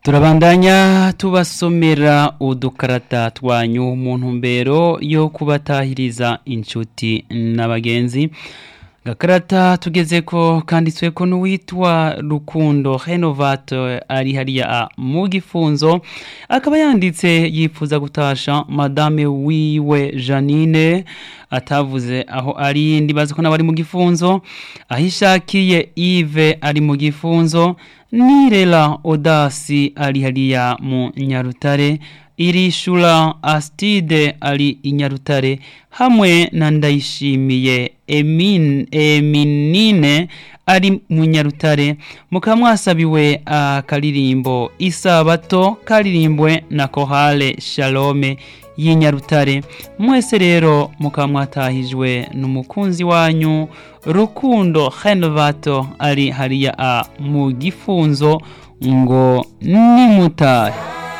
turabandanya tubasomera udukarata twanyu mu ntumbero yo kubatahiriza inshuti n'abagenzi gakarata tugeze ko kanditswe ko n'uwitwa rukundo renovato ari hariya mu gifunzo akaba yanditse yifuza gutasha madame wiwe janine atavuze aho ari ndibaza ko n'abari mu gifunzo aho ishakiye ive ari mu gifunzo nirela odasi ari hariya mu nyarutare irishura astide ari inyarutare hamwe na ndayishimiye emin, eminine ari mu nyarutare mukaba mwasabiwe akaririmbo isabato karirimbwe na kohale shalome y'inyarutare mwese rero mukaba mwatahijwe n'umukunzi wanyu rukundo renovato ari hariya mu gifunzo ngo nimutahe